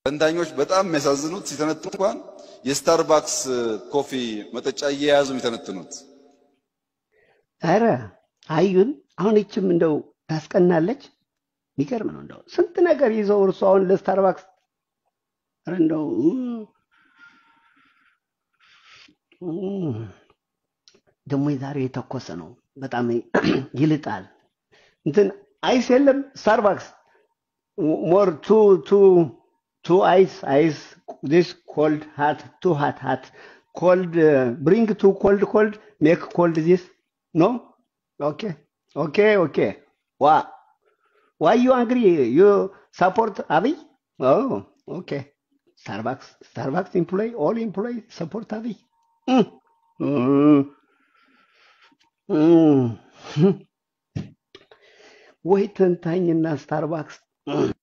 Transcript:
ተንታኞች በጣም የሚያሳዝኑት ሲተነትኑ እንኳን የስታርባክስ ኮፊ መጠጫ እየያዙ የሚተነትኑት ኧረ አዩን አሁን ይችም እንደው ታስቀናለች። የሚገርም ነው እንደው ስንት ነገር ይዘው እርሱ አሁን ለስታርባክስ ኧረ እንደው ደግሞ የዛሬ የተኮሰ ነው። በጣም ይልጣል። እንትን አይስ የለም ስታርባክስ ሞር ቱ ቱ ቱ አይስ አይስ ዲስ ኮልድ ሃት ቱ ሃት ሃት ኮልድ ብሪንግ ቱ ኮልድ ኮልድ ሜክ ኮልድ ዚስ ኖ ኦኬ ኦኬ ኦኬ ዋ ዋይ ዩ አንግሪ ዩ ሰፖርት አብይ ኦኬ ስታርባክስ ስታርባክስ ኢምፕሎይ ኦል ኢምፕሎይ ሰፖርት አብይ ወይ ተንታኝና ስታርባክስ